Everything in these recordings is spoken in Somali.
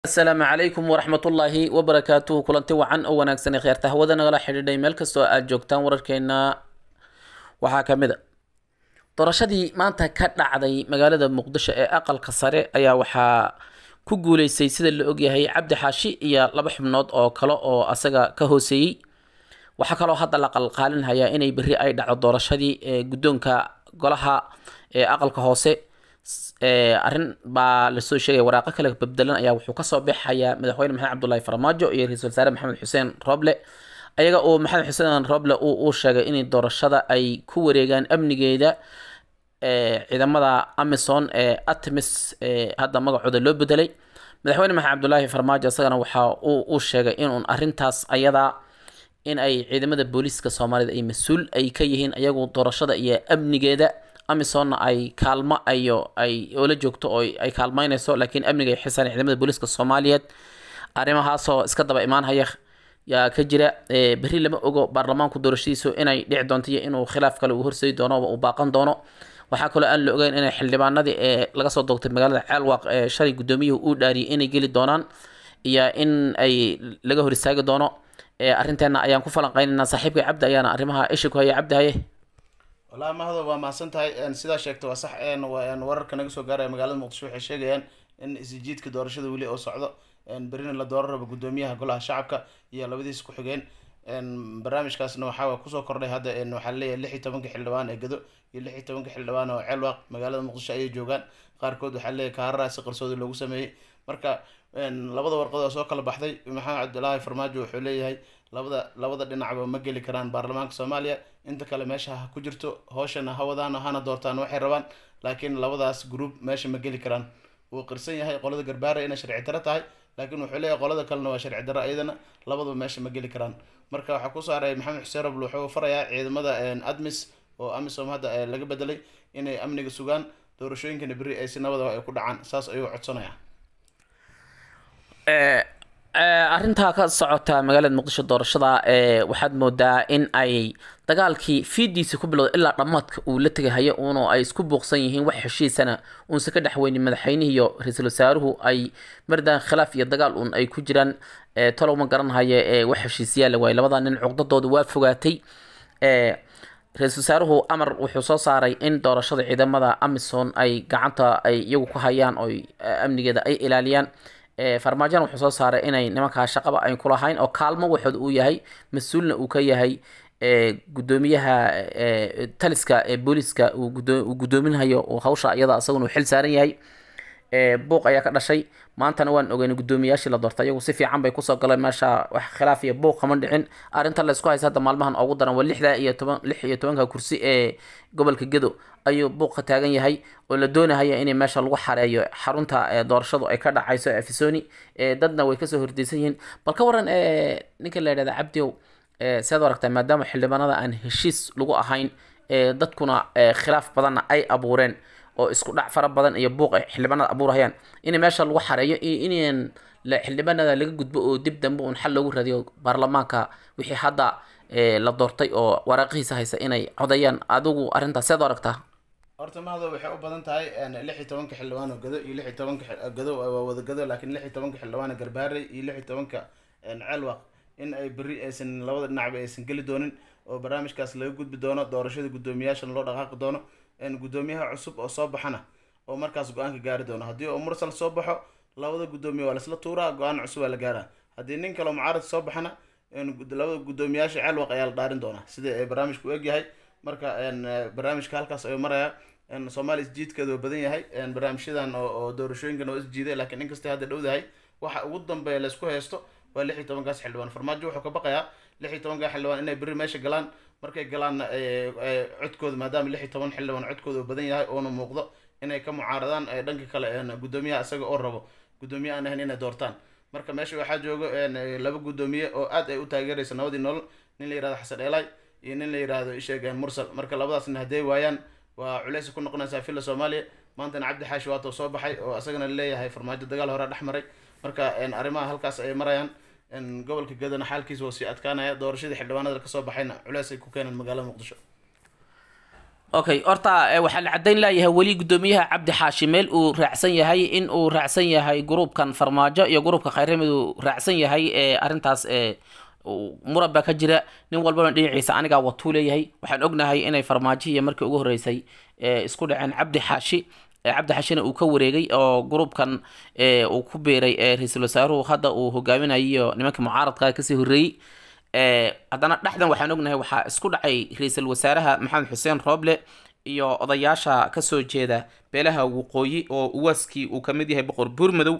asalaamu calaykum waraxmatullaahi wabarakaatuhu kulanti wacan oo wanaagsan ee kheerta hawada nagala xidhiidhay meel kastoo aad joogtaan wararkeena waxaa ka mid a doorashadii maanta ka dhacday magaalada muqdisho ee aqalka sare ayaa waxaa ku guuleystay sida la ogyahay cabdi xaashi iyo laba xubnood oo kale oo asaga ka hooseeyey waxaa kaloo hadda la qalqaalinhayaa inay berri ay dhacdo doorashadii ee guddoonka golaha ee aqalka hoose arrin baa lasoo sheegaya waraaqo kale babdelan ayaa wuxuu kasoo baxayaa madaxweyne maxamed cabdullaahi farmaajo iyo ra-iisul wasaare maxamed xuseen roble ayaga oo maxamed xuseen roble uu sheegay in doorashada ay ku wareegaan amnigeeda ciidamada amison ee artemis hadda magacooda loo bedelay madaxweyne maxamed cabdullaahi farmaajo isagana waxa uu sheegay inuun arintaas ayadaa in ay ciidamada booliiska soomaalida ay mas-uul ay ka yihiin ayagu doorashada iyo amnigeeda amisonna ay kaalmo ayo ay oola joogto oo ay kaalmeyneyso laakiin amniga ay xisaan ciidamada booliiska soomaaliyeed arrimahaasoo iska daba imaanhaya yaa ka jira berri lama ogo baarlamaanku doorashadiisu inay dhici doonto iyo inuu khilaaf kale uu horseedi doono uu baaqan doono waxaa kaloo aan la ogeyn inay xildhibaanadii ee laga soo doogtay magaalada ceelwaaq ee shalay guddoomiyuhu uu dhaariyay inay geli doonaan iyo in ay laga hor istaagi doono arrinteena ayaan ku falanqeynaynaa saaxiibka cabdi ayaana arrimaha isha ku haya cabdi haye walahi mahado waa mahadsan tahay sidaa sheegta waa sax wararka naga soo gaaraya magaalada muqdisho waxay sheegayaan in isjiidka doorashada weli oo socdo berina la dooran rabo guddoomiyaha golaha shacabka iyo labadiis ku xigeen barnaamijkaasna waxaa kusoo kordhay hadda waxaa leeyahay lix iyo tobanka xildhibaan ee gado iyo lix iyo tobanka xildhibaan oo ceelwaaq magaalada muqdisho ayay joogaan qaarkood waxaa leeyahay kaararaa si qarsoodi loogu sameeyey marka labada warqad oo soo kala baxday maxamed cabdilaahi farmaajo wuxuu leeyahay labada labada dhinacba ma geli karaan baarlamaanka soomaaliya inta kale meesha ha ku jirto hooshana ha wadaan hana doortaan waxay rabaan laakiin labadaas group meesha ma geli karaan wuu qirsan yahay qolada garbaara inay sharci daro tahay laakiin wuxuu leeyahay qolada kalena waa sharci daro iyadana labaduba meesha ma geli karaan marka waxaa ku saaray maxamed xuseen rabl wuxuu farayaa ciidamada admis oo amisom hadda laga bedelay inay amniga sugaan doorashooyinkana berri ay si nabada ay ku dhacaan saas ayuu codsanayaa arrintaa ka socota magaalada muqdisho doorashada waxaad moodaa in ay dagaalkii fiidiisa ku bilowda ilaa dhammaadka uu la tegahayo uuna ay isku buuqsan yihiin wax heshiisana uunse ka dhexweynin madaxweynihii iyo ra-iisul wasaaruhu ay mardaan khilaaf iyo dagaal uun ay ku jiraan talow ma garanhayo wax heshiisyaala waaye labada nin cuqdadooda waa fogaatay ra-iisul wasaaruhu amar wuxuu soo saaray in doorashada ciidamada amison ay gacanta ay iyagu ku hayaan oo amnigeeda ay ilaaliyaan farmaajona wuxuu soo saaray inay nimankaa shaqaba ayn kulahayn oo kaalmo waxood uu yahay mas-uulna uu ka yahay gudoomiyaha taliska ee booliiska uu guddoominhayo hawsha iyada isaguna uu xil saaran yahay buuq ayaa ka dhashay maantana waan ogeyn guddoomiyaashii la doortay iyagu si fiican bay kusoo galeen meesha wax khilaaf iyo buuq kama dhicin arrinta la isku haysa hadda maalmahan ugu daran waa lixda iyo toban lix iyo tobanka kursi ee gobolka gedo ayuu buuq ka taagan yahay oo la doonahaya in meesha lagu xareeyo xarunta doorashadu ay ka dhacayso efisoni dadna way kasoo hordeysan yihiin bal ka waran ninka la yidhahda cabdiow siaad aragtaa maadaama xildhibaanada aan heshiis lagu ahayn dadkuna khilaaf badanna ay abuureen oo isku dhac fara badan iyo buuq ay xildhibaanada abuurhayaan in meesha lagu xareeyo iyo in xildhibaanada laga gudbo oo dib dambe uun xal loogu raadiyo baarlamaanka wixii hadda la doortay oo waraaqihiisa haysa inay codayaan adigu arrintaas sead u aragtaa horta mahado waxay u badan tahay lix iyo tobanka xildhibaan oo gado iyo lix iyo tobanka gado waa wada gado laakiin lix iyo tobanka xildhibaan garbaarey iyo lix iyo tobanka ceelwaq in ay berri aysan labada dhinacba aysan geli doonin oo barnaamijkaas laga gudbi doono doorashada guddoomiyaashana loo dhaqaaqi doono guddoomiyaha cusub oo soo baxana oo markaas go-aanka gaari doono haddii oo mursal soo baxo labada guddoomiye waa laisla tuuraa go-aan cusub waa la gaaraa haddii nin kaleo mucaarad soo baxana labada guddoomiyaasha ceelwaq ayaa la dhaarin doonaa sida barnaamijku u egyahay marka barnaamijka halkaas ayuu marayaa soomaaliya isjiidkeeda waa badan yahay barnaamijyadan oo doorashooyinkan oo isjiiday laakiin inkastay hadda dhowdahay waxa ugu dambeeya laisku haysto waa lix iyo tobankaas xildhibaan farmaajo wuxuu ka baqayaa lix iyo tobankaa xildhibaan inay berri meesha galaan markay galaanna codkooda maadaama lix iyo toban xildhibaan codkooda uu badan yahay oona muuqdo inay ka mucaaradaan dhanka kale guddoomiyaha isaga oo rabo guddoomiye aan ahayn inay doortaan marka meesha waxaa joogo laba guddoomiye oo aad ay u taageeraysa nabadii nolol nin la yirahdo xasan eelay iyo nin la yirahdo isheeg mursal marka labadaasna hadday waayaan waa culeys ku noqonaysaa filla soomaaliya maantana cabdi xaashi waato soo baxay oo isagana leeyahay farmaajo dagaal hore dhex maray marka arrimaha halkaas ay marayaan gobolka gadana xaalkiisa waa sii adkaanaya doorashadii xildhibaanada kasoo baxayna culeys ay ku keeneen magaalada muqdisho okay horta waxaa la caddayn laayahay weli guddoomiyaha cabdi xaashi meel uu raacsan yahay in uu raacsan yahay gruubkan farmaajo iyo gruubka khayramid uu raacsan yahay ee arrintaas ee muran baa ka jira nin walbana dhinaciisa anigaa watuu leeyahay waxaan ognahay inay farmaajihiiyo markii ugu horreysay isku dhaceen cabdi xaashi cabdi xashina uu ka wareegay oo gruubkan uu ku biiray ra-iisul wasaaruhu hadda uu hogaaminayo nimankii mucaaradka kasii horreeyey haddana dhexdan waxaan ognahay waxaa isku dhacay ra-iisul wasaaraha maxamed xuseen rooble iyo odayaasha kasoo jeeda beelaha waqooyi oo uwaaskii uu kamid yahay boqor buurmadow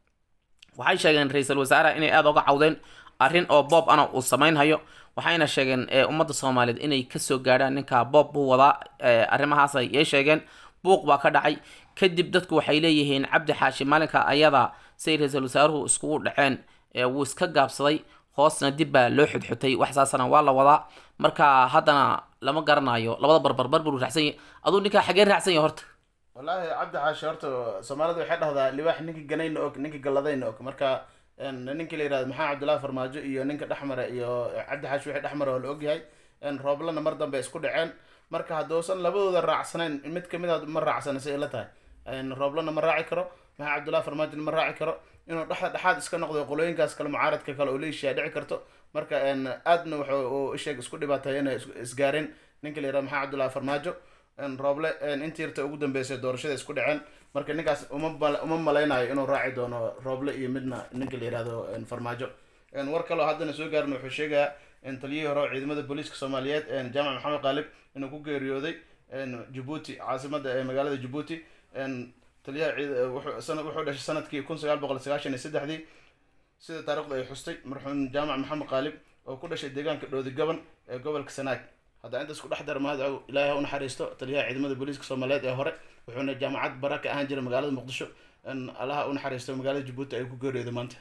waxay sheegeen ra-iisul wasaaraha inay aada uga cawdeen arrin oo boob ana uu samaynhayo waxayna sheegeen ummadda soomaaliyeed inay kasoo gaadhaan ninka boob buu wadaa arrimahaas ayay sheegeen buuq baa ka dhacay kadib dadku waxay leeyihiin cabdi xaashi maalinka ayada say ra-iisul wasaaruhu iskugu dhaceen wuu iska gaabsaday hoosna dib baa loo xudxutay wax saasana waa la wadaa marka haddana lama garanayo labada barbarbar buu raacsan yahay aduu ninkaa xagee raacsan yahay horta wallaahi cabdi xaashi horta soomaalida waxay dhahdaa libaax ninkii ganayna og ninkii galladayna og marka ninkii la yihahdo maxamed cabdullaahi farmaajo iyo ninka dhexmare iyo cabdi xaashi wixii dhexmare oo la ogyahay rooblana mar dambe isku dhaceen marka hadduusan labadooda raacsanayn mid kamid a ma raacsana si ila tahay rooblana ma raaci karo maxamed cabdullahi farmaajona ma raaci karo inuu dhexda dhexaad iska noqdo qolooyinkaas kale mucaaradka kale oo leeshiyaa dhici karto marka aadna wuxuu isheeg isku dhibaatay inay isgaareen ninka la yihahdo maxamed cabdullahi farmaajo rooble intii yarta ugu dambeysay doorashada isku dhaceen marka ninkaas uma uma malaynayo inuu raaci doono rooble iyo midna ninka la yihahdo farmaajo war kaloo haddana soo gaarin wuxuu sheegayaa taliyihii hore ciidamada booliiska soomaaliyeed jaamac maxamed qaalib inuu ku geeriyooday jabuuti caasimada ee magaalada jabuuti taliyaha wuxuu dhashay sanadkii kun sagaal boqol sagaashan iyo saddexdii sida taarikhdu ay xustay marxuum jaamac maxamed qaalib oo ku dhashay deegaanka dhoodi gaban ee gobolka sanaag haddaa intaas ku dhex dara mahad ilaahay ha u naxariisto taliyaha ciidamada booliiska soomaaliyeed ee hore wuxuuna jaamacad bara ka ahaan jiray magaalada muqdisho allaha u naxariisto magaalada jabuuti ay ku geeriyooday maanta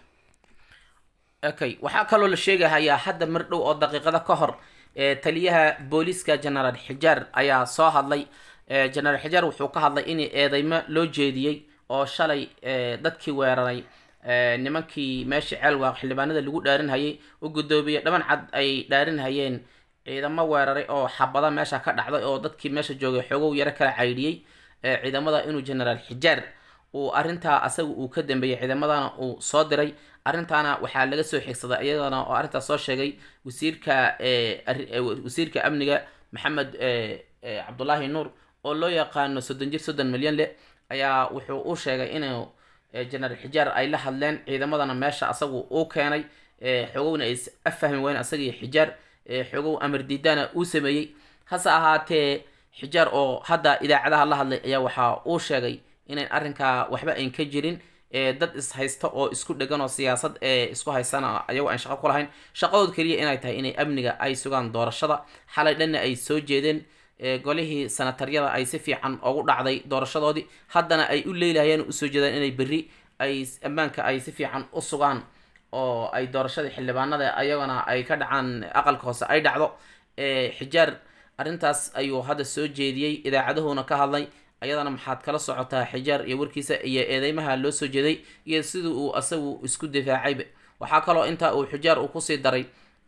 okay waxaa kaloo la sheegahayaa hadda mar dhow oo daqiiqada ka hor taliyaha booliiska genaraal xijaar ayaa soo hadlay genaraal xijaar wuxuu ka hadlay in eedeymo loo jeediyey oo shalay dadkii weeraray nimankii meeshii ceelwaaq xildhibaanada lagu dhaarinhayay u guddoomiye dhaban cad ay dhaarinhayeen ciidamo weeraray oo xabada meesha ka dhacday oo dadkii meesha joogay xoogow yaro kala caydhiyey ciidamada inuu genaraal xijaar uu arrintaa asaga uu ka dambeeyey ciidamadana uu soo diray arrintaana waxaa laga soo xigsaday iyadana oo arrintaas soo sheegay wasiirka wasiirka amniga maxamed cabdulaahi nuur oo loo yaqaano soddon jir soddon milyan leh ayaa wuxuu u sheegay inuu genaraal xijaar ay la hadleen ciidamadana meesha asagu uu keenay xoogowna ay afahmi weyn asagii xijaar xoogow amar diidana uu sameeyey hase ahaatee xijaar oo hadda idaacadaha la hadlay ayaa waxaa uu sheegay inayn arrinkaa waxba ayn ka jirin dad is haysta oo isku dhegan oo siyaasad ee isku haystana ayagoo aan shaqo ku lahayn shaqadood keliya inay tahay inay amniga ay sugaan doorashada xalay dhanna ay soo jeedeen golihii sanataryada ay si fiican ugu dhacday doorashadoodii haddana ay u leelahayeen usoo jeedaan inay berri ay ammaanka ay si fiican u sugaan oo ay doorashadii xildhibaanada ayagana ay ka dhacaan aqalka hoose ay dhacdo xijaar arrintaas ayuu hadda soo jeediyey idaacaduhuna ka hadlay ayadana maxaad kala socotaa xijaar iyo warkiisa iyo eedeymaha loo soo jeeday iyo sidii uu asagu isku difaacayba waxaa kaloo intaa uu xijaar uu kusii daray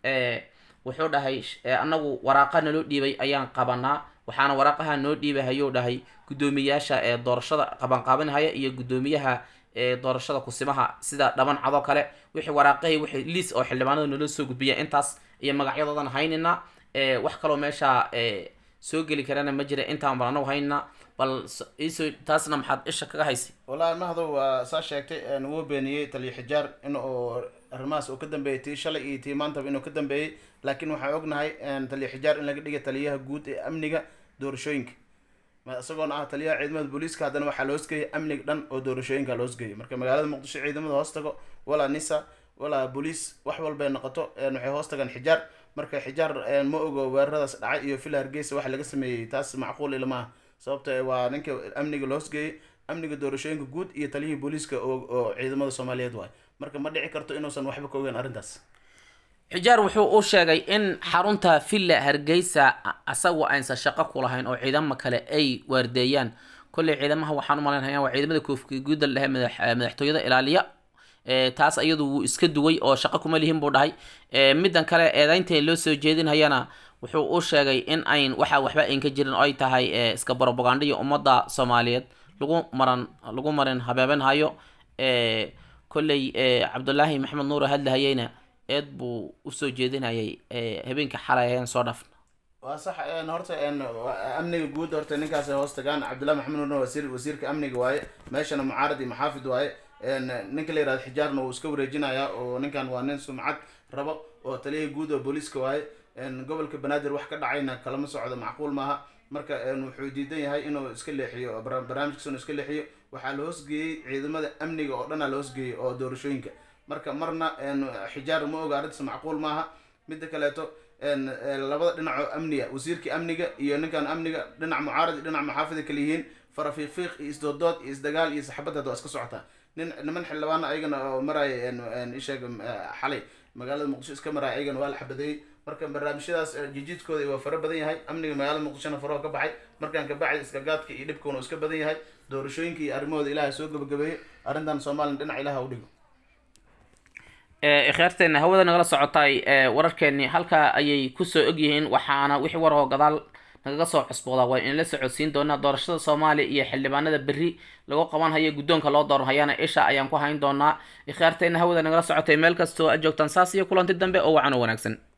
wuxuu dhahay anagu waraaqa naloo dhiibay ayaan qabanaa waxaana waraaqaha noo dhiibahayou dhahay guddoomiyaasha ee doorashada qabanqaabanhaya iyo guddoomiyaha ee doorashada kusimaha sida dhaban cadoo kale wixii waraaqahii wixii liis oo xildhibaanada naloo soo gudbiya intaas iyo magacyadoodan haynina wax kaloo meesha soo geli karana ma jira intaan bal anagu haynina bal iso taasna maxaad isha kaga haysay wallaahi mahdow waa saa sheegtay wuu beeniyey taliya xijaar in uu arrimahaas uu ka dambeeyey tii shalay iyo tii maantaba inuu ka dambeeyey laakiin waxaan ognahay taliya xijaar in laga dhigay taliyaha guud ee amniga doorashooyinka isagoona ah taliyaha ciidamada booliiska haddana waxaa la hoosgeeyay amniga dhan oo doorashooyinka la hoosgeeyay marka magaalada muqdisho ciidamada hoos tago walaa nisa walaa booliis wax walbay noqoto waxay hoos tagaan xijaar marka xijaar ma ogo weeraradaas dhacay iyo fila hargeysa waxa laga sameeyey taas macquul ilama ah sababto waa ninka amniga la hoosgeeyey amniga doorashooyinka guud iyo taliyihii booliiska oo ciidamada soomaaliyeed waay marka ma dhici karto inuusan waxba ka ogeyn arrintaas xijaar wuxuu u sheegay in xarunta villa hargeysa asagu aynsan shaqo ku lahayn oo ciidamo kale ay waardeeyaan kolley ciidamaha waxaan u malaynaya waa ciidamada koofka guuda la dhahay madaxtooyada ilaaliya taas iyadu wuu iska duway oo shaqo kuma lihin buu dhahay middan kale eedeynta loo soo jeedinhayana wuxuu u sheegay in ayn waxa waxba ayn ka jirin oo ay tahay iska brobagandhiyo ummadda soomaaliyeed lagu maran lagu marin habeebenhayo kolley cabdulaahi maxamed nuur hadlahayeyna eed buu usoo jeedinayay habeenka xalay ayaan soo dhafna waa sax horta amniga guud horta ninkaas hoos tagaan cabdullahi maxamed nuurna wasiir wasiirka amniga waaye meeshana mucaarad iyo maxaafid waaye ninka la yihahdo xijaarna wuu iska wareejinayaa oo ninkan waa nin sumcad rabo oo taliyaha guud oo booliiska waaye gobolka banaadir wax ka dhacayna kalama socdo macquul maaha marka wuxuu diidan yahay inuu iska leexiyo barnaamijkiisa inuu iska leexiyo waxaa la hoosgeeyey ciidamada amniga oo dhanaa la hoosgeeyey oo doorashooyinka marka marna xijaar ma oga arrintaas macquul maaha midda kaleeto labada dhinacoo amniga wasiirkii amniga iyo ninkan amniga dhinac mucaarad iyo dhinac maxaafida kala yihiin farafiiqiiq iyo isdoodood iyo isdagaal iyo saxbadad waa iska socotaa nin niman xildhibaana ayagana oo maraya isheeg xalay magaalada muqdisho iska maraya ayagana waa la xabadeeyey marka barnaamijyadaas jijiidkooda waa fara badan yahay amniga magaalada muqdishona faraho ka baxay markaan ka bacay iskagaadka iyo dhibkuna iska badan yahay doorashooyinka iyo arrimahooda ilaha soo gabagabeeyo arrintan somalilan dhinac ilaha u dhigo ikhyaarteena hawada nagala socotay wararkeeni halkaa ayay kusoo ogyihiin waxaana wixii warahoo gadaal nagaga soo cusboodaa waa in la socodsiin doonaa doorashada soomaaliya iyo xildhibaanada berri lagu qaban hayo guddoonka loo dooranhayana isha ayaan ku hayn doonaa ikhyaarteena hawada nagala socotay meel kastoo aad joogtaan saas iyo kulanti dambe oo wacan oo wanaagsan